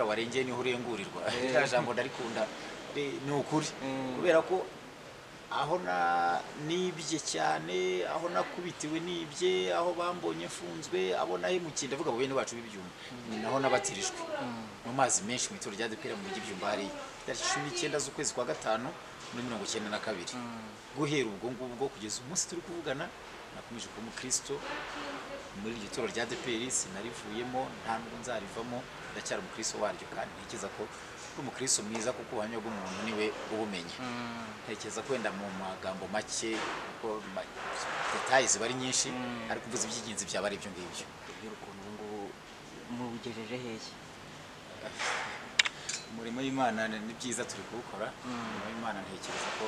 warengeye niho urengurirwa Eh. rya jambo ndarikunda Re- ni ukuri Mm. kubera ko aho na nibye cyane aho nakubitiwe nibye aho bambonye mfunzwe abo nahemukiye ndavuga mu bene bacu b'ibyuma ni naho nabatirijwe mu mazi menshi mu ituro rya depera mu mujyi byumba hariya tariki cumi n'icyenda z'ukwezi kwa gatanu muri mirongo icyenda na kabiri guhera ubwo ngubwo kugeza umunsi turi kuvugana nakomeje kuba umukristo muri iryo turo rya deperi sinarivuyemo nta nubwo nzarivamo ndacyari umukristo waryo kandi ntekereza ko uri umukristo mwiza kuko ubuhamya bw'umuntu niwe ubumenya ntekereza ko wenda mu magambo make kuko ma- detaye ziba ari nyinshi ariko uvuze iby'ingenzi byaba ari ibyo ngibyo Mbwira ukuntu ubu ngubu mubugejeje hehe umurimo w'imana ni ni byiza turi kuwukora umurimo w'imana ntekereza ko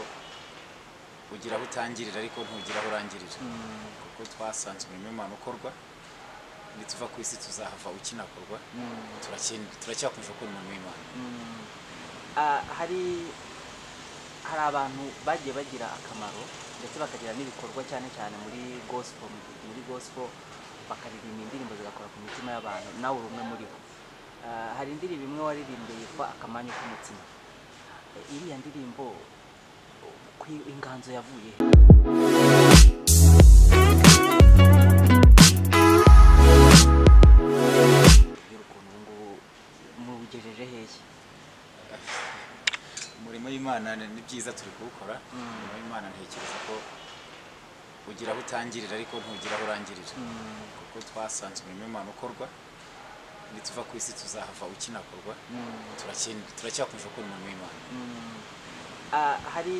ugira aho utangirira ariko ntugira aho urangirira kuko twasanze umurimo w'imana ukorwa nituva ku isi tuzahava ukinakorwa turakin- turacyakomeje gukora umurimo w'imana Ah, hari hari abantu bagiye bagira akamaro ndetse bakagira n'ibikorwa cyane cyane muri gospel muri gospel bakaririmba indirimbo zigakora ku mitima y'abantu nawe uri umwe muri bo Ah, hari indirimbo imwe waririmbye yitwa akamanyu k'umutima Eh, iriya ndirimbo ku- inganzo yavuye he Mbwira ukuntu ubu ngubu mubugejeje hehe umurimo w'imana ni ni byiza turi kuwukora umurimo w'imana ntekereza ko ugira aho utangirira ariko ntugira aho urangirira kuko twasanze umurimo w'imana ukorwa nituva ku isi tuzahava ukinakorwa turakin- turacyakomeje gukora umurimo w'imana Ah, hari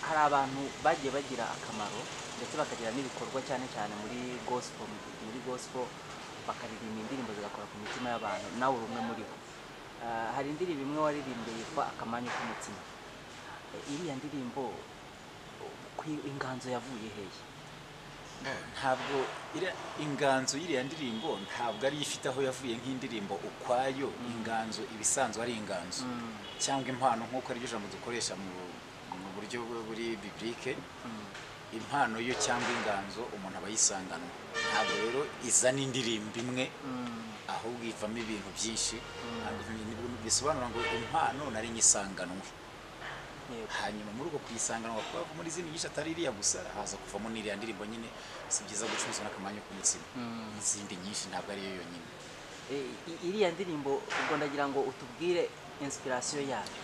hari abantu bagiye bagira akamaro ndetse bakagira n'ibikorwa cyane cyane muri gospel muri gospel bakaririmba indirimbo zigakora ku mitima y'abantu nawe uri umwe muri bo Ah, hari indirimbo imwe waririmbye yitwa akamanyu k'umutima Eh, iriya ndirimbo ku- inganzo yavuye hehe ntabwo iriya inganzo y'iriya ndirimbo ntabwo ari ifite aho yavuye nk'indirimbo ukwayo inganzo iba isanzwe ari inganzo cyangwa impano nk'uko ariryo jambo dukoresha mu mu buryo buri biblike impano yo cyangwa inganzo umuntu aba yisanganywe ntabwo rero izana indirimbo imwe ahubwo ivamo ibintu byinshi ntabwo ibi- bisobanura ngo impano nari nyisanganwe Yego. hanyuma muri uko kuyisanganwa kuba muri izindi nyinshi atari iriya gusa haza kuvamo n'iriya ndirimbo nyine si byiza gucuruzwa n'akamanyu k'umutsima n'izindi nyinshi ntabwo ariyo yonyine Eh, i- iriya ndirimbo ubwo ndagira ngo utubwire inspiration yayo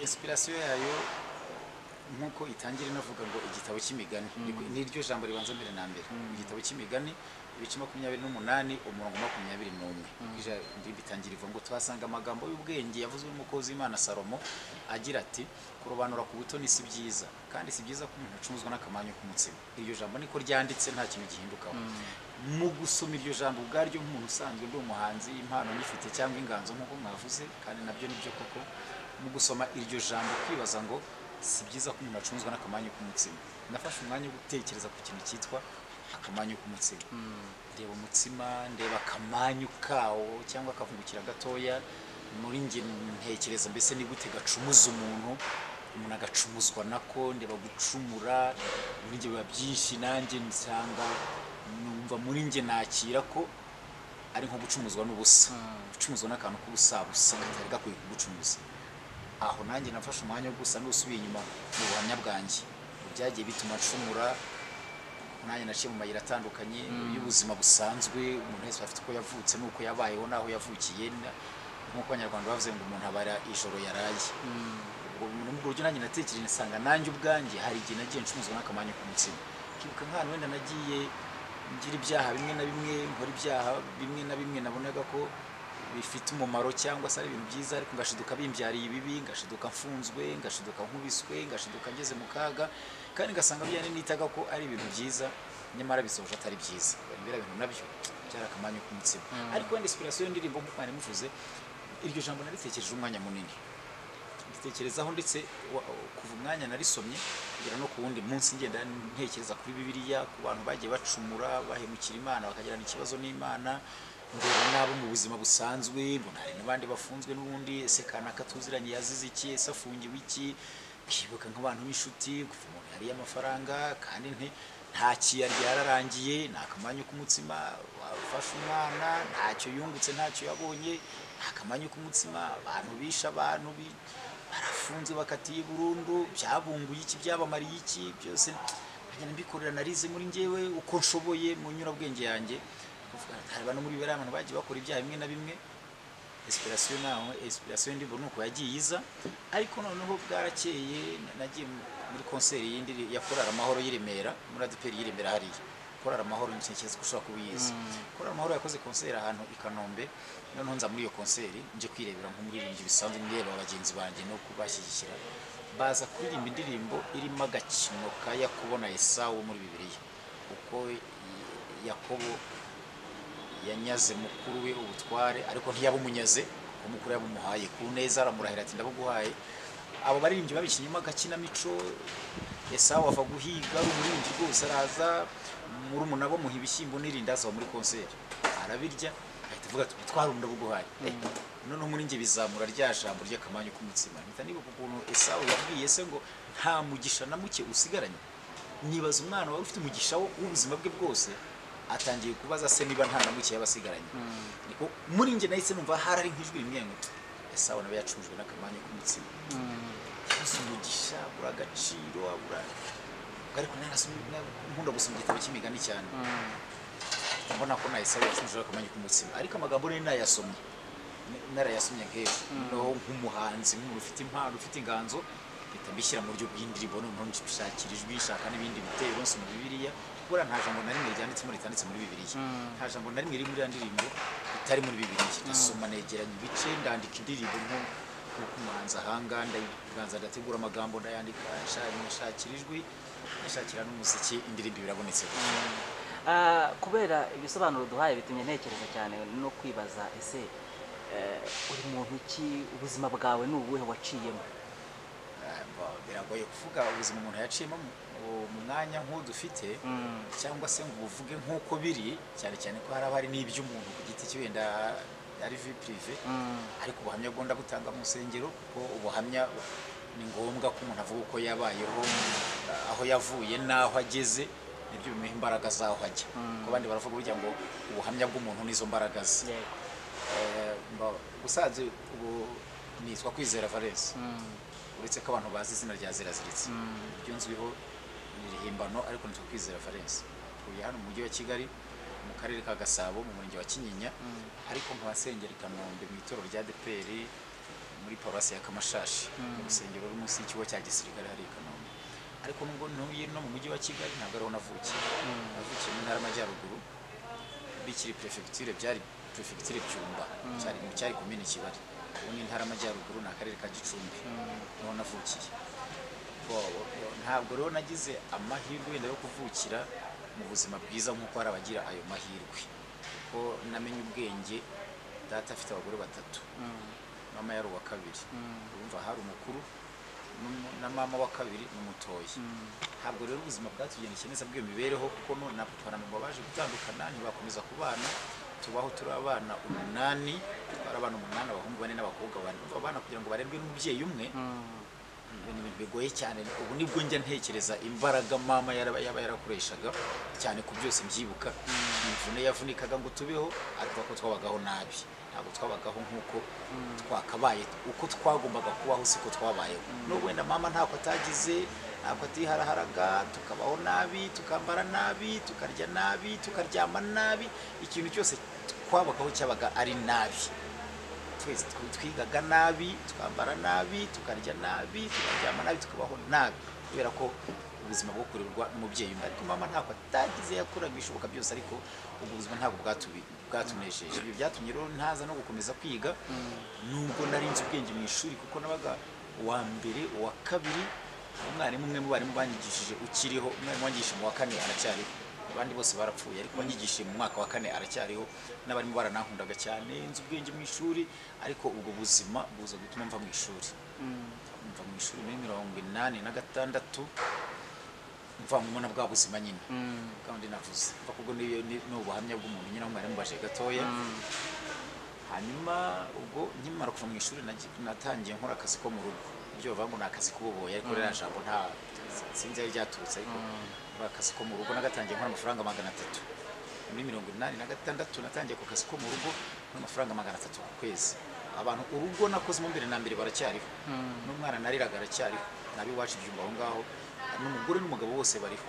inspirasiyo yayo nk'uko itangira inavuga ngo igitabo cy'imigani Ni- ni ryo jambo ribanza mbere na mbere igitabo cy'imigani ibice makumyabiri n'umunani umurongo makumyabiri n'umwe Ija- indirimbo itangira ivuga ngo tuhasanga amagambo y'ubwenge yavuzwe n'umukozi w'imana salomo agira ati kurobanura ku buto ni si byiza kandi si byiza ko umuntu acumuzwa n'akamanyu k'umutsima iryo jambo niko ryanditse nta kintu gihindukaho mu gusoma iryo jambo ubwaryo nk'umuntu usanzwe ndi umuhanzi impano nyifite cyangwa inganzo nk'uko mwavuze kandi nabyo nibyo koko mu gusoma iryo jambo kwibaza ngo si byiza ko umuntu acumuzwa n'akamanyu k'umutsima nafashe umwanya wo gutekereza ku kintu cyitwa akamanyu k'umutsima ndeba umutsima ndeba akamanyu kawo cyangwa akavungukira gatoya muri njye ntekereza mbese ni gute gacumuza umuntu umuntu agacumuzwa nako ndeba gucumura muri njye biba byinshi nanjye nsanga numva muri njye nakira ko ari nko gucumuzwa n'ubusa gucumuzwa n'akantu k'ubusabusa katari gakwiye kugucumuza aho nanjye nafashe umwanya wo gusa n'usubiye inyuma mu buhamya bwanjye byagiye bituma ncumura nanjye naciye mu mayira atandukanye y'ubuzima busanzwe umuntu wese afite uko yavutse n'uko yabayeho n'aho yavukiye na- nk'uko abanyarwanda bavuze ngo umuntu abara ijoro yaraye ubwo muri ubwo buryo nanjye natekereje nsanga nanjye ubwanjye hari igihe nagiye ncumuzwa n'akamanyu k'umutsima kibuka nk'ahantu wenda nagiye ngira ibyaha bimwe na bimwe nkora ibyaha bimwe na bimwe nabonaga ko bifite umumaro cyangwa se ari ibintu byiza ariko ngashiduka bimbyariye ibibi ngashiduka mfunzwe ngashiduka nkubiswe ngashiduka ngeze mu kaga kandi ngasanga bya nitaga ko ari ibintu byiza nyamara bisoje atari byiza biriya bintu nabyo byari akamanyu k'umutsima ariko wenda inspiration y'indirimbo nk'uko mwari muvuze iryo jambo naritekereje umwanya munini nditekerezaho ndetse wa- kuva umwanya narisomye kugera no ku wundi munsi ngenda ntekereza kuri bibiliya ku bantu bagiye bacumura bahemukira imana bakagirana ikibazo n'imana ndeba n'abo mu buzima busanzwe mbona hari n'abandi bafunzwe n'ubundi ese kanaka tuziranye yazize iki ese afungiwe iki ukibuka nk'abantu b'inshuti kuva umuntu yariye amafaranga kandi nti nta kiyarya yararangiye ni akamanyu k'umutsima wafashe umwana ntacyo yungutse ntacyo yabonye ni akamanyu k'umutsima abantu bishe abantu bi- barafunze bakatiye burundu byabunguye iki byabamariye iki byose nkagenda mbikorera narize muri njyewe uko nshoboye mu nyurabwenge yanjye Kuvuga, hari abantu muri biriya abantu bagiye bakora ibyaha bimwe na bimwe inspiration naho inspiration ndi buri uko yagiye iza ariko noneho bwarakeye na- nagiye mu- muri concert yindi iri- ya korara amahoro y'i Remera muri adeperi y'i Remera hariya korara amahoro ntekereza ko ushobora kuba uyizi korara amahoro yakoze concert ahantu i Kanombe noneho nza muri iyo concert nje kwirebera nk'umuririmbyi bisanzwe ndeba bagenzi banjye no kubashyigikira baza kuririmba indirimbo irimo agakino ka Yakobo na Esawu muri Bibiliya uko i- Yakobo yanyaze mukuru we ubutware ariko ntiyabumunyaze kuko mukuru yabumuhaye ku neza aramurahira ati ndabuguhaye abo baririmbyi babishyiramo agakinamico esawu ava guhiga ari umuririmbyi rwose araza muri umunabo muha ibishyimbo n'irindazi aho muri konseri arabirya ahita avuga ati ubutware ndabuguhaye Eh, noneho muri njye bizamura rya jambo ry'akamanyu k'umutsima mpita nibuka ukuntu esawu yabwiye se ngo nta mugisha na muke usigaranye nibaza umwana wari ufite umugisha wo- w'ubuzima bwe bwose atangiye kubaza se niba nta na muke yaba asigaranye niko muri njye nahise numva hari ari nk'ijwi rimwe ngo esawu nawe yacujwe n'akamanyu k'umutsima yabuze umugisha abura agaciro abura ariko narasomye nkunda gusoma igitabo cy'imigani cyane mbona ko nahise yacujwe akamanyu k'umutsima ariko amagambo nari nayasomye N- narayasomye nk'ejo noneho nk'umuhanzi nk'umuntu ufite impano ufite inganzo mpita mbishyira mu buryo bw'indirimbo noneho nshakira ijwi nshaka n'ibindi bitero nsoma bibiliya kubera nta jambo na rimwe ryanditsemo ritanditse muri bibiliya nta jambo na rimwe riri muri ya ndirimbo ritari muri bibiliya ndasoma negeranya ibice ndandika indirimbo nk'uko umuhanzi ahanga ndayibanza ndategura amagambo ndayandika nsha- nshakira ijwi nshakira n'umuziki indirimbo birabonetse Ah, kubera ibisobanuro duhaye bitumye ntekereza cyane no kwibaza ese eh, uri muntu ki ubuzima bwawe ni ubuhe waciyemo Ba- biragoye kuvuga ubuzima umuntu yaciyemo mu- mu- mu mwanya nk'udufite cyangwa se ngo uvuge nk'uko biri cyane cyane ko hari abari n'iby'umuntu ku giti cye wenda ari vi pirive ariko ubuhamya bwenda butanga mu nsengero kuko ubuhamya ni ngombwa ko umuntu avuga uko yabayeho aho yavuye n'aho ageze nibyo bimuha imbaraga z'aho ajya kuko abandi baravuga burya ngo ubuhamya bw'umuntu nizo mbaraga ze yego Eh, mba- ubusanzwe ubu nitwa kwizera valence uretse ko abantu bazi izina rya ziraziritse ibyo nzwiho ni rihimbano ariko nitwa kwizera valence tuye hano mu mujyi wa kigali mu karere ka gasabo mu murenge wa kinyinya ariko nkabasengera i kanombe mu itorero rya deperi muri paruwasi ya kamashashi mu rusengero ruri munsi y'ikigo cya gisirikare hariya i kanombe ariko nubwo ntuye no mu mujyi wa kigali ntabwo ariho navukiye navukiye mu ntara y'amajyaruguru bikiri perefegiture byari perefegiture byumba cyari mu cyari komini kibari ubu ni intara y'amajyaruguru ni akarere ka gicumbi niho navukiye Bo- bo- bo- ntabwo rero nagize amahirwe wenda yo kuvukira mu buzima bwiza nk'uko hari abagira ayo mahirwe kuko namenye ubwenge data afite abagore batatu mama yari uwa kabiri urumva hari umukuru n'umu- na mama wa kabiri n'umutoya ntabwo rero ubuzima bwatugendekeye neza bw'iyo mibereho kuko no na papa na mama baje gutandukana ntibakomeza kubana tubaho turi abana umunani twari abana umunani abahungu bane n'abakobwa bane urumva abana kugira ngo barerwe n'umubyeyi umwe ni ibintu bigoye cyane ubu nibwo njya ntekereza imbaraga mama yaraba yaba yarakoreshaga cyane ku byose mbyibuka imvune yavunikaga ngo tubeho ariko ko twabagaho nabi ntabwo twabagaho nk'uko twakabaye uko twagombaga kubaho siko twabayeho n'ubwo wenda mama ntako atagize ntabwo atiharaharaga tukabaho nabi tukambara nabi tukarya nabi tukaryama nabi ikintu cyose twabagaho cyabaga ari nabi twese tw- twigaga nabi twambara nabi tukarya nabi tukaryama nabi tukabaho nabi kubera ko ubuzima bwo kurerwa n'umubyeyi umwe ariko mama ntabwo atagize yakoraga ibishoboka byose ariko ubwo buzima ntabwo bwatubi- bwatunejeje ibyo byatumye rero ntaza no gukomeza kwiga nubwo nari nzi ubwenge mu ishuri kuko nabaga uwa mbere uwa kabiri umwarimu umwe mu barimu banyigishije ukiriho umwarimu wanyigishije mu wa kane aracyariho abandi bose barapfuye ariko wanyigishije mu mwaka wa kane aracyariho n'abarimo baranankundaga cyane nzi ubwenge mu ishuri ariko ubwo buzima buza gutuma mva mu ishuri mva mu ishuri muri mirongo inani na gatandatu mvanyemo na bwa buzima nyine kandi navuze mva kubwo n'iyo- ni ni ubuhamya bw'umuntu nyine aho mwari mubajije gatoya hanyuma ubwo nkimara kuva mu ishuri nagi- natangiye nkora akazi ko mu rugo ibyo bavuga ngo ni akazi k'ububoyi ariko ririya jambo nta sinzi aho ryaturutse ariko ni akazi ko mu rugo nagatangiye nkora amafaranga magana atatu muri mirongo inani na gatandatu natangiye ku kazi ko mu rugo n'amafaranga magana atatu ku kwezi abantu urugo nakozemo mbere na mbere baracyariho n'umwana nariraga aracyariho nab'iwacu byumva aho ngaho n'umugore n'umugabo bose bariho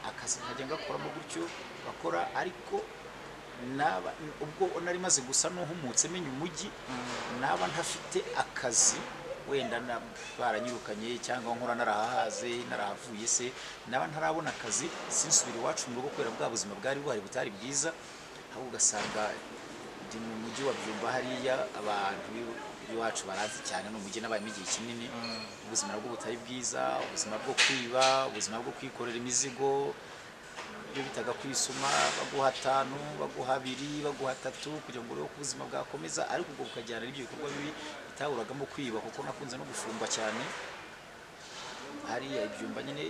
akazi nkajya ngakoramo gutyo bakora ariko naba ubwo nari maze gusa n'uhumutse menya umujyi naba ntafite akazi wenda na- baranyirukanye cyangwa nkora narahahaze narahavuye se naba ntarabona akazi sinsubira iwacu mu rugo kubera bwa buzima bwari buhari butari bwiza ahubwo ugasanga ndi mu mujyi wa byumba hariya abantu b'i- b'iwacu barazi cyane ni umujyi n'abayemo igihe kinini ubuzima bwo butari bwiza ubuzima bwo kwiba ubuzima bwo kwikorera imizigo ibyo bitaga kwisuma baguha atanu baguha abiri baguha atatu kugira ngo urebe ko ubuzima bwakomeza ariko ubwo bukajyana n'ibyo bikorwa bibi bitaburagamo kwiba kuko nakunze no gufumba cyane hariya ibyumba nyine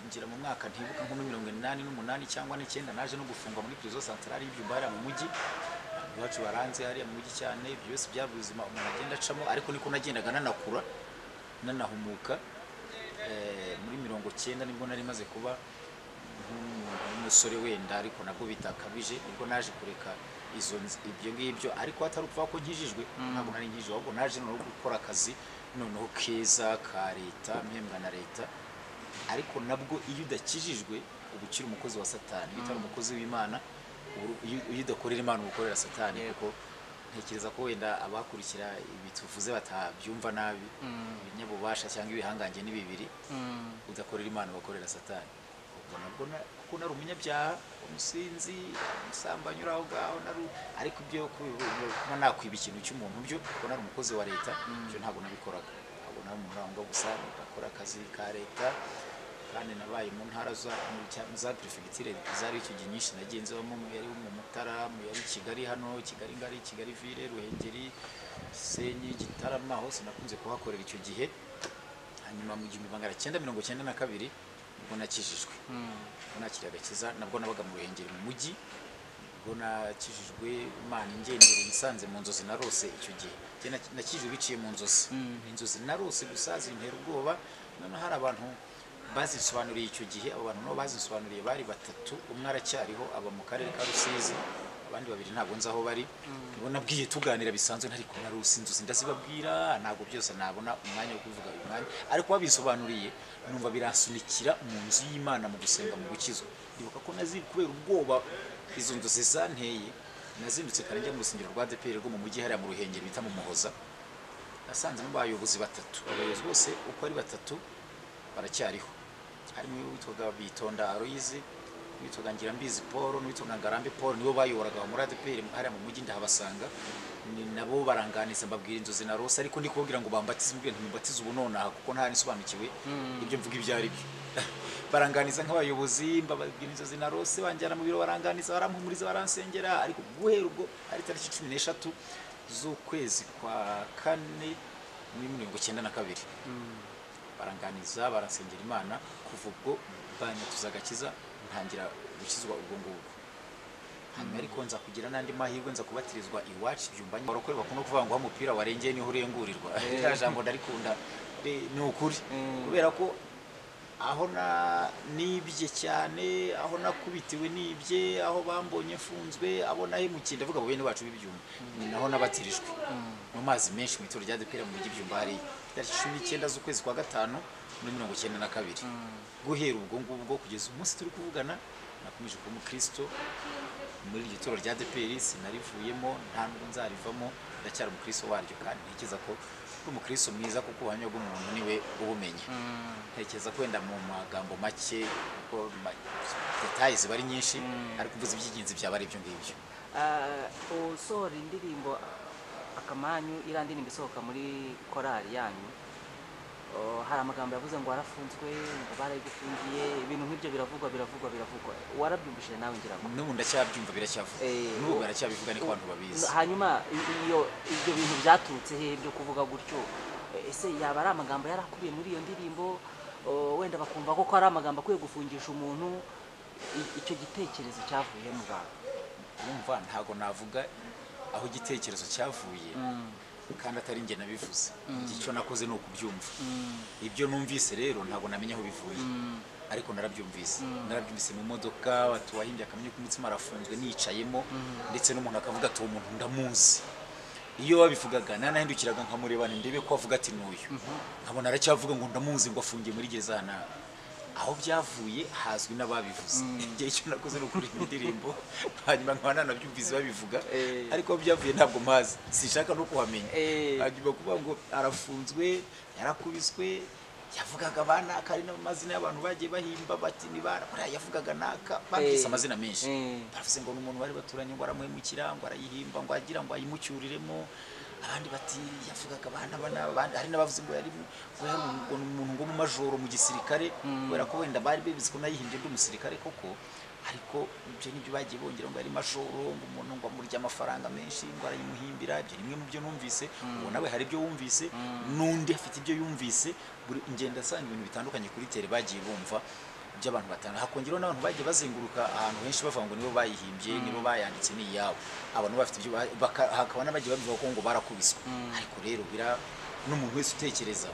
ngira mu mwaka ntibuka nko muri mirongo inani n'umunani cyangwa n'icyenda naje no gufunga muri prizo santarari y'ibyumba hariya mu mujyi abantu bacu baranze hariya mu mujyi cyane ibyo byose byaba ubuzima umuntu agenda acamo ariko niko nagendaga nanakura nanahumuka Eh, muri mirongo cyenda nibwo nari maze kuba nk'umuntu w'umusore wenda ariko nabwo bitakabije nibwo naje kureka izo nzi- ibyo ngibyo ariko atari ukuvuga ko nkijijwe ntabwo nari nkijijwe ahubwo naje noneho gukora akazi noneho keza ka leta mpembwa na leta ariko nabwo iyo udakijijwe uba ukiri umukozi wa satani iyo utari umukozi w'imana ubu- iyo- iyo udakorera imana uba ukorera satani Yego. kuko ntekereza ko wenda abakurikira ibi tuvuze batabyumva nabi ibinyabubasha cyangwa ibihangange ni bibiri udakorera imana ubakorera satani ubwo nabwo na- kuko nari umunyabyaha umusinzi umusambanyi uri aho ngaho nari- ariko ibyo kubi- kuba nakwiba ikintu cy'umuntu byo kuko nari umukozi wa leta ibyo ntabwo nabikoraga ntabwo nari umuntu urangwa gusa bakora akazi ka leta kandi nabaye mu ntara za mu cya- za perefegiture zari icyo gihe nyinshi nagenzemo mu yari mu Mutara mu yari Kigali hano Kigali ngari Kigali ville Ruhengeri Gisenyi Gitarama hose nakunze kuhakorera icyo gihe hanyuma mu gihumbi magana cyenda mirongo cyenda na kabiri nibwo nakijijwe nakiriye agakiza nabwo nabaga mu ruhengeri mu mujyi nibwo nakijijwe imana ingendereye nsanze mu nzozi narose icyo gihe Njye nak- nakijijwe biciye mu nzozi inzozi narose gusa zintera ubwoba noneho hari abantu bazisobanuriye icyo gihe abo bantu nabo bazisobanuriye bari batatu umwe aracyariho aba mu karere ka rusizi abandi babiri ntabwo nzi aho bari nibo nabwiye tuganira bisanzwe ntari kumwe rusi inzozi ndazibabwira ntabwo byose nabona umwanya wo kuvuga uyu mwanya ariko babisobanuriye numva biransunikira mu nzu y'imana mu gusenga mu gukizwa ndibuka ko nazi kubera ubwoba izo nzozi zanteye nazindutse kare njya mu rusengero rwa DPR rwo mu mujyi hariya mu ruhengeri bita mu muhoza nasanzemo abayobozi batatu abayobozi bose uko ari batatu baracyariho harimo uwitwaga bitonda aroyizi n'uwitwaga ngirambizi paul n'uwitwaga ngarambe paul nibo bayoboraga muri adeperi hariya mu mujyi ndahabasanga ni nabo baranganiza mbabwira inzozi na rose ariko ndi kubabwira ngo bambatize mbwira ntimubatize ubu nonaha kuko ntari nsobanukiwe ibyo mvuga ibyo ari byo baranganiza nk'abayobozi mbabwira inzozi na rose banjyana mu biro baranganiza baramhumuriza baransengera ariko guhera ubwo ari tariki cumi n'eshatu z'ukwezi kwa kane muri mirongo icyenda na kabiri baranganiza barasengera imana kuva ubwo banyatuza agakiza ntangira gukizwa ubwo ngubwo hanyuma ariko nza kugira n'andi mahirwe nza kubatirizwa iwacu byumba barokore bakunda kuvuga ngo wa mupira warengeye niho urengurirwa rya jambo ndarikunda Be- ni ukuri Mm. kubera ko aho na nibye cyane aho nakubitiwe nibye aho bambonye mfunzwe abo nahemukiye ndavuga ngo bene bacu b'ibyumba ni naho nabatirijwe mu mazi menshi mu ituro rya depera mu mujyi byumba hariya tariki cumi n'icyenda z'ukwezi kwa gatanu muri mirongo icyenda na kabiri guhera ubwo ngubwo kugeza umunsi turi kuvugana nakomeje kuba umukristo muri iryo turo rya DPR sinarivuyemo nta nubwo nzarivamo ndacyari umukristo waryo kandi ntekereza ko uri umukristo mwiza kuko ubuhamya bw'umuntu niwe ubumenya ntekereza ko wenda mu magambo make kuko ma- detaye ziba ari nyinshi ariko mvuze iby'ingenzi byaba ari ibyo ngibyo usohora indirimbo akamanyu iriya ndirimbo isohoka muri korali yanyu uh, hari amagambo yavuze ngo warafunzwe ngo barayigufungiye ibintu nk'ibyo biravugwa biravugwa biravugwa warabyumvishije nawe ngira ngo n'ubu ndacyabyumva biracyavuga Eh, n'ubu baracyabivuga niko abantu babizi hanyuma i- iyo ibyo bintu byaturutse hehe byo kuvuga gutyo Eh, ese yaba ari amagambo yari akubiye muri iyo ndirimbo uh, wenda bakumva ko ko ari amagambo akwiye gufungisha umuntu I- icyo gitekerezo cyavuye mu bantu urumva ntabwo navuga aho igitekerezo cyavuye kandi atari njye nabivuze icyo nakoze ni ukubyumva ibyo numvise rero ntabwo namenya aho bivuye ariko narabyumvise narabyumvise mu modoka tuwahimbye akamenya ko umutima arafunzwe nicayemo ndetse n'umuntu akavuga ati uwo muntu ndamuzi iyo babivugaga nanahindukiraga nkamurebana ndebe ko avuga ati n'uyu nkabona aracyavuga ngo ndamuzi ngo afungiye muri gezana aho byavuye hazwi n'ababivuze igihe icyo nakoze ni ukuririmba indirimbo hanyuma nkaba nanabyumvise babivuga Eh. ariko aho byavuye ntabwo mpazi sinshaka no kuhamenya Eh. hanyuma kuvuga ngo arafunzwe yarakubiswe yavugaga ba naka ari n'amazina y'abantu bagiye bahimba bati ni bara bariya yavugaga naka bambise Eh. amazina menshi Eh. baravuze ngo ni umuntu bari baturanye ngo aramuhemukira ngo arayihimba ngo agira ngo ayimucyuriremo abandi bati yavugaga abana bana abandi hari n'abavuze ngo yari mu- ngo yari umu- ngo ni umuntu ngo mu majoro mu gisirikare kubera ko wenda bari bebizi ko nayihimbye ndi umusirikare koko ariko ibyo nibyo bagiye bongera ngo yari majoro ngo umuntu ngo amurya amafaranga menshi ngo arayimuhimbira ibyo ni bimwe mu byo numvise ubu nawe hari ibyo wumvise n'undi afite ibyo yumvise buri ngenda asanga ibintu bitandukanye kuri tere bagiye bumva by'abantu batanu hakongeraho n'abantu bagiye bazenguruka ahantu henshi bavuga ngo nibo bayihimbye nibo bayanditse ni iyabo abantu bafite ibyo ba- baka- hakaba n'abagiye babivuga ko ngo barakubiswe ariko rero bira n'umuntu wese utekereza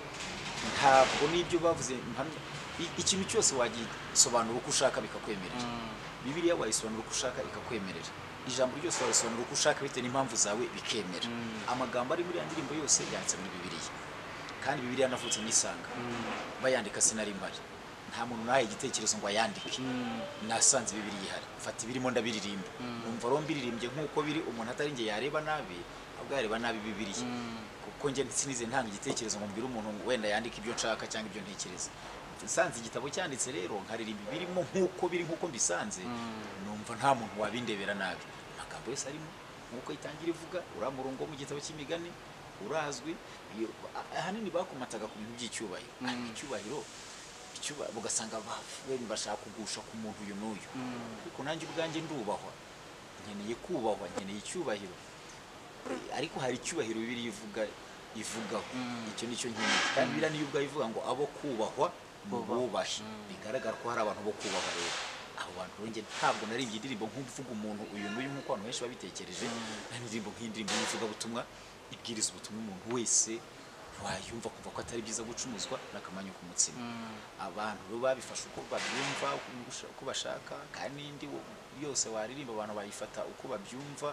ntabwo n'ibyo bavuze mpamya i- ikintu cyose wagisobanura uko ushaka bikakwemerera bibiliya wayisobanura uko ushaka ikakwemerera ijambo ryose warisobanura uko ushaka bitewe n'impamvu zawe bikemera amagambo ari muri ya ndirimbo yose yanditse muri bibiliya kandi bibiliya yanavutse nisanga bayandika sinari mpari nta muntu nahaye igitekerezo ngo ayandike nasanze bibiri ihari mfata ibirimo ndabiririmba numva rero mbiririmbye nk'uko biri umuntu atari njye yareba nabi ahubwo yareba nabi bibiriya kuko njye sinize ntanga igitekerezo ngo mbwire umuntu ngo wenda yandike ibyo nshaka cyangwa ibyo ntekereza nsanze igitabo cyanditse rero nkaririmba ibirimo nk'uko biri nk'uko mbisanze numva nta muntu wabindebera nabi amagambo yose arimo nk'uko itangira ivuga uriya murongo wo mu gitabo cy'imigani urazwi iyo- a- ahanini bakomataga ku bintu by'icyubahiro ariko icyubahiro icyuba- ugasanga ba- wenda bashaka kugusha ku muntu uyu n'uyu ariko nanjye ubwanjye ndubahwa nkeneye kubahwa nkeneye icyubahiro ariko hari icyubahiro bibiri ivuga ivugaho icyo nicyo nkeneye kandi biriya niyo ubwayo ivuga ngo abo kubahwa bubahe bigaragara ko hari abantu bo kubahwa rero abo bantu rero njye ntabwo naribye indirimbo nk'uvuga umuntu uyu n'uyu nk'uko abantu benshi babitekereje nta n'indirimbo nk'indirimbo y'ivugabutumwa ibwiriza ubutumwa umuntu wese wayumva kumva ko atari byiza gucumuzwa n'akamanyu k'umutsima abantu rero babifashe uko babyumva uko bashaka kandi n'indi yose waririmba abantu bayifata uko babyumva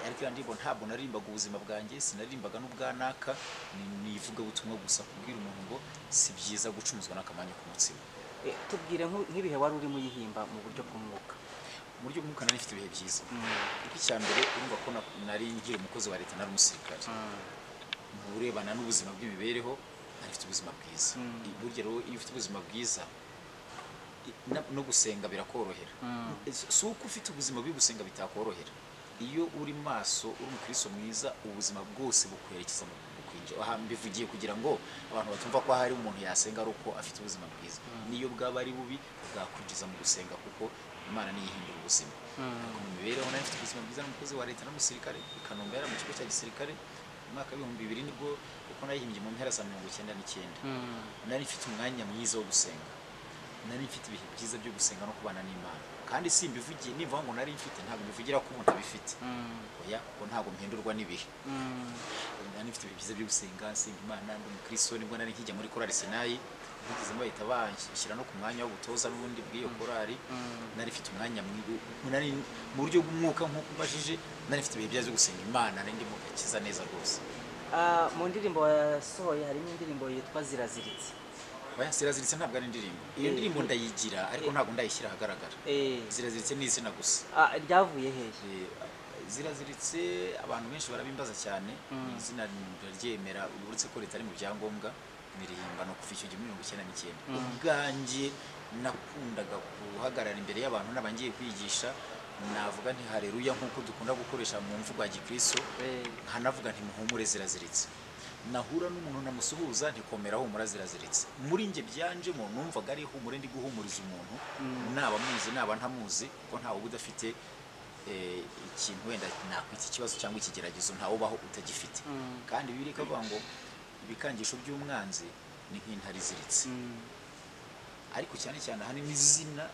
ariko iyo ndirimbo ntabwo naririmbaga ubuzima bwanjye sinaririmbaga n'ubwanaka ni- ni ivugabutumwa gusa kubwira umuntu ngo si byiza gucumuzwa n'akamanyu k'umutsima Eh, tubwire nk'u- nk'ibihe wari urimo uyihimba mu buryo bw'umwuka mu buryo bw'umwuka nari mfite ibihe byiza ariko icya mbere urumva ko na- nari nkiri umukozi wa leta nari umusirikare mu birebana n'ubuzima bw'imibereho nari mfite ubuzima bwiza burya rero iyo ufite ubuzima bwiza i- na- no gusenga birakorohera Si- si uko ufite ubuzima bubi gusenga bitakorohera iyo uri maso uri umukristo mwiza ubuzima bwose bukwerekeza mu bukwinjira aha mbivugiye kugira ngo abantu batumva ko hari umuntu yasenga ari uko afite ubuzima bwiza niyo bwaba ari bubi bwakwinjiza mu gusenga kuko imana niyo ihindura ubuzima ariko mu mibereho nayo mfite ubuzima bwiza n'umukozi wa leta n'umusirikare i kanombe yari mu kigo cya gisirikare mu mwaka w'ibihumbi bibiri nibwo kuko nayihimbye mu mpera za mirongo icyenda n'icyenda nari mfite umwanya mwiza wo gusenga nari mfite ibihe byiza byo gusenga no kubana n'imana kandi simbivugiye nimva ngo nari mfite ntabwo mbivugira ko ubu ntabifite oya kuko ntabwo mpindurwa n'ibihe nari mfite ibihe byiza byo gusenga nsenga imana ndi umukristo nibwo nari nkijya muri korali sinayi bigezemo bahita banshyira no ku mwanya w'ubutoza n'ubundi bw'iyo korali nari mfite umwanya mwi- nari mu buryo bw'umwuka nk'uko ubajije nari mfite ibihe byiza byo gusenga imana nari ndimo gakiza neza rwose Ah, mu ndirimbo wasohoye harimo indirimbo yitwa ziraziritse oya ziraziritse ntabwo ari indirimbo iyo Eh, ndirimbo eh. ndayigira ariko ntabwo ndayishyira ahagaragara Eh, ziraziritse ni izina gusa ah, ryavuye hehe Eh, ziraziritse abantu benshi barabimbaza cyane izina ndaryemera uretse ko ritari mu byangombwa nirihimba no kuva icyo gihe muri mirongo icyenda n'icyenda ubwanjye nakundaga guhagarara imbere y'abantu naba ngiye kwigisha navuga nti hareruya nk'uko dukunda gukoresha mu mvugo ya gikristo Eh, nkanavuga nti muhumure ziraziritse nahura n'umuntu namusuhuza ntikomera humura ziraziritse muri njye byanjemo numvaga ari humure ndi guhumuriza umuntu naba muzi naba ntamuzi ko ntawe uba udafite eh, ikintu wenda nakwita ikibazo cyangwa ikigeragezo ntawe ubaho utagifite kandi bibiri ikavuga ngo ibikangisho by'umwanzi ni nk'intare iziritse ariko cyane cyane ahanini izina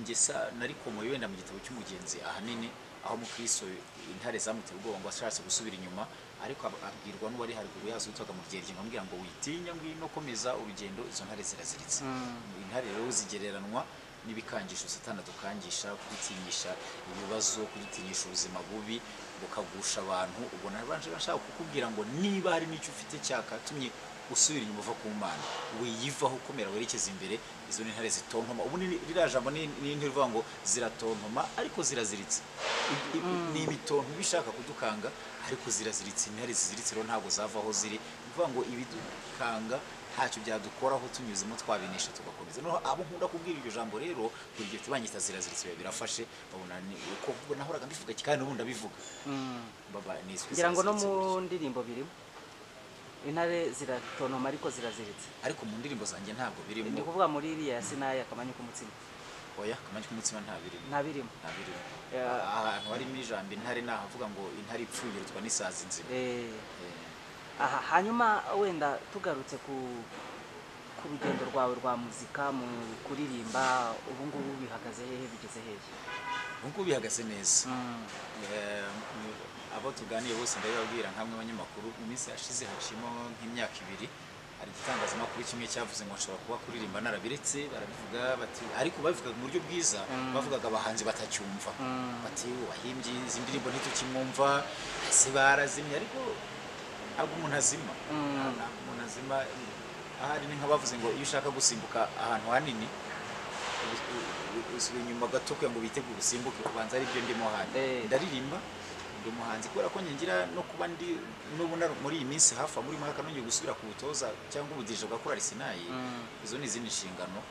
ngesa narikomoye wenda mu gitabo cy'umugenzi ahanini aho umukristo intare zamuteye ubwoba ngo ashatse gusubira inyuma ariko ab- abwirwa n'uwari haruguru yazo witwaga mu ryerye nkamubwira ngo witinya ngwino komeza urugendo izo ntare ziraziritse intare rero zigereranwa n'ibikangisho satani adukangisha kugutinyisha ibibazo kugutinyisha ubuzima bubi bukagusha abantu ubwo nabanje bashaka kukubwira ngo niba hari n'icyo ufite cyakatumye usubira inyuma uva ku mana wiyivaho ukomera werekeza imbere izo ni intare zitontoma ubu ni- ririya jambo ni ni intare ivuga ngo ziratontoma ariko ziraziritse I- i- ni imitonto iba ishaka kudukanga ariko ziraziritse intare ziziritse rero ntabwo zava aho ziri ni ukuvuga ngo ibidukanga ntacyo byadukoraho tunyuzemo twabinesha tugakomeza noneho abo nkunda kubwira iryo jambo rero buri gihe tubanyita ziraziritse biba birafashe babona ni uko ubwo nahoraga mbivuga kandi n'ubu ndabivuga baba niswe ngira ngo no ziraziritse mu burya. ndirimbo birimo intare ziratontoma ariko ziraziritse ariko mu ndirimbo zanjye ntabwo birimo ni ukuvuga muri iriya ya sinayi akamanyu k'umutsima oya kamanyi k'umutsima nta birimo nta birimo nta birimo Ya- ahantu harimo ijambo intare ni ahavuga ngo intare ipfuye irutwa n'isazi nzima Eh, Eh, aha hanyuma wenda tugarutse ku ku rugendo rwawe rwa muzika mu kuririmba ubu ngubu bihagaze hehe bigeze hehe nk'uko bihagaze neza Eh, abo tuganiye bose ndabibabwira nk'amwe abanyamakuru mu minsi yashize hacimo nk'imyaka ibiri hari igitangazamakuru kimwe cyavuze ngo nshobora kuba kuririmba narabiretse barabivuga bati ariko babivugaga mu buryo bwiza bavugaga abahanzi batacyumva bati wahimbye izi ndirimbo ntitukimwumva ese barazimye ariko ntabwo umuntu azima ntabwo umuntu azima ahari ni nk'abavuze ngo iyo ushaka gusimbuka ahantu hanini usubira inyuma gato kugira ngo witegure usimbuke ubanza ari byo ndimo hano Eh. ndaririmba ndi umuhanzi kubera ko ngira no kuba ndi n'ubu nar- muri iyi minsi hafi muri mwaka nongeye gusubira ku butoza cyangwa ubudirije bwa korali sinayi izo ni izindi nshingano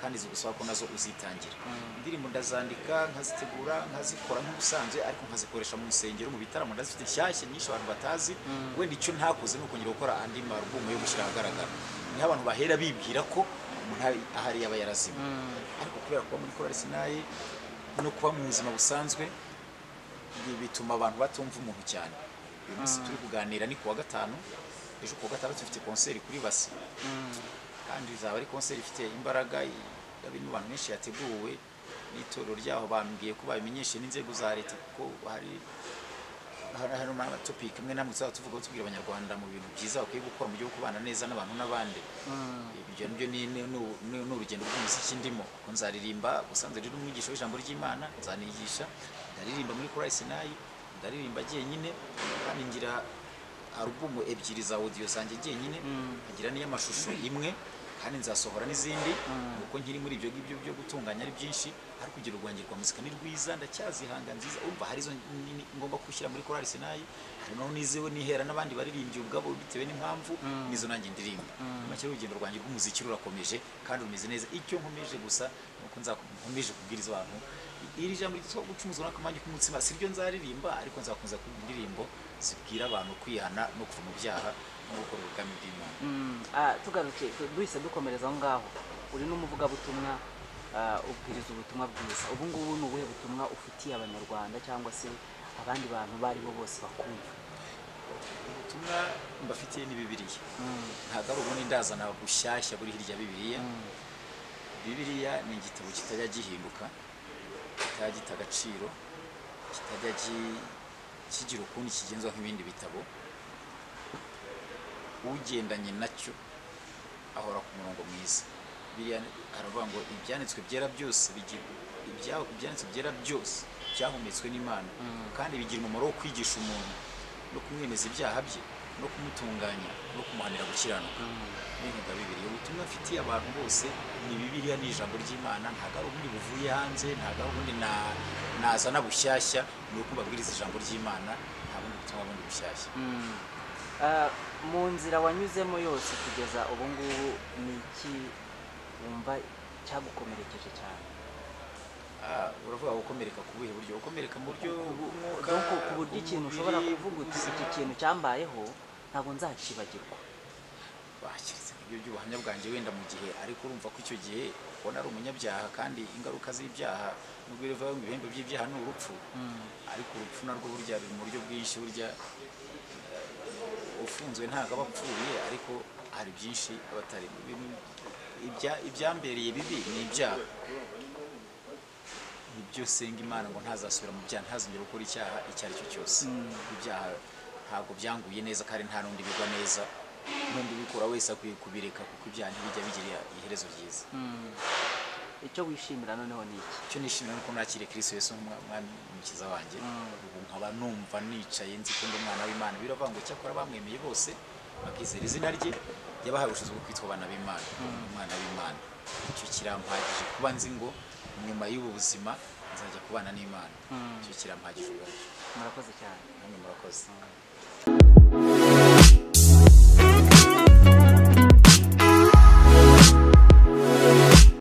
kandi zigusaba ko nazo uzitangira indirimbo ndazandika nkazitegura nkazikora nk'ubusanzwe ariko nkazikoresha mu nsengero mu bitaramo ndazifite nshyashya nyinshi abantu batazi wenda icyo ntakoze ni ukongera gukora andi marubumu yo gushyira ahagaragara niho abantu bahera bibwira ko umuntu ari- ahari yaba yarazima ariko kubera kuba muri korali sinayi no kuba mu buzima busanzwe bi- bituma abantu batumva umuntu cyane uyu munsi turi kuganira ni kuwa gatanu ejo kuwa gatanu dufite konseri kuri basi kandi izaba ari konseri ifite imbaraga irimo abantu benshi yateguwe n'itorero ryaho bambwiye ko babimenyeshe n'inzego za leta kuko hari hari hari amatopiki amwe namwe tuzaba tuvuga tubwira abanyarwanda mu bintu byiza bakwiye gukora mu gihe cyo kubana neza n'abantu n'abandi ibyo nabyo ni ni- ni- ni ni urugendo rw'umuziki ndimo kuko nzaririmba ubusanzwe rero umwigisha w'ijambo ry'imana nzanigisha ndaririmba muri korali sinayi ndaririmba jyenyine kandi ngira alubumu ebyiri za audio zanjye jyenyine nkagira n'iy'amashusho imwe kandi nzasohora n'izindi kuko nkiri muri ibyo ngibyo byo gutunganya ari byinshi ariko urugero rwanjye rwa muzika ni rwiza ndacyazihanga nziza urumva hari izo ni- ni- ngomba gushyira muri korali sinayi hari naho nizewe nihera n'abandi baririmbyi ubwabo bitewe n'impamvu n'izo nanjye ndirimba Muri make urugendo rwanjye rw'umuziki rurakomeje kandi rumeze neza icyo nkomeje gusa ni uko nzako- nkomeje kubwiriza abantu iri jambo ryitwa gucumuzwa n'akamanyu k'umutsima si ryo nzaririmba ariko nzakomeza kuba indirimbo zibwira abantu kwihana no kuva mu byaha no gukora ubwami bw'imana Mm, ah, tugarutse duhise dukomereza aho ngaho uri n'umuvugabutumwa ah, ubwiriza ubutumwa bwiza ubu ngubu ni ubuhe butumwa ufitiye abanyarwanda cyangwa se abandi bantu abo ari bo bose bakumva ubutumwa mbafitiye ni bibiliya ntabwo ari ubundi ndazana bushyashya buri hirya ya bibiliya bibiliya ni igitabo kitajya gihinduka kitajya gita agaciro kitajya gi- kigira ukundi kigenzwa nk'ibindi bitabo ugendanye nacyo ahora ku murongo mwiza biriya aravuga ngo ibyanditswe byera byose bigi- ibya- ibyanditswe byera byose byahumetswe n'imana kandi bigira umumaro wo kwigisha umuntu no kumwemeza ibyaha bye no kumutunganya no kumuhanira gukiranuka n'inkunga bibiri ubutumwa mfitiye abantu bose ni bibiriya ni ijambo ry'imana ntabwo ari ubundi buvuye hanze ntabwo ari ubundi na- nazana bushyashya ni uko mbabwiriza ijambo ry'imana nta bundi butumwa bundi bushyashya Ah, mu nzira wanyuzemo yose kugeza ubu ngubu ni iki wumva cyagukomerekeje cyane Ah, uravuga gukomereka ku buhe buryo gukomereka mu buryo bw'umwuka donc ku buryo ikintu ushobora bw'umubiri, kuvuga uti bw'ubuzima. iki kintu cyambayeho ntabwo nzacibagirwa bakiretse ibyo by'ubuhamya bwanjye wenda mu gihe ariko urumva ko icyo gihe ubona ari umunyabyaha kandi ingaruka z'ibyaha nubwo biva mu bihembo by'ibyaha ni urupfu ariko urupfu narwo burya biri mu buryo bwinshi burya eh, ufunzwe ntabwo aba apfuye ariko hari byinshi aba atarimo Ibintu- ibya- ibyambereye bibi ni ibyaha nibyo senga imana ngo ntazasubira mu byaha ntazongera gukora icyaha icyo ari cyo cyose ibyaha ntabwo byanguye neza kandi nta n'undi bigwa neza n'undi ubikora wese akwiye kubireka kuko ibyaha ntibijya bigira iherezo ryiza Mm. icyo wishimira noneho ni iki icyo nishimira ni uko nakiriye kristo yesu nk'umwami umukiza wanjye ubu nkaba numva nicaye nzi ko ndi umwana w'imana biravuga ngo cyakora bamwemeye bose bakizera izina rye yabahaye ubushobozi bwo kwitwa abana b'imana umwana w'imana icyo kirampagije kuba nzi ngo nyuma y'ubu buzima nzajya kubana n'imana Mm. icyo kirampagije ubwacyo murakoze cyane namwe murakoze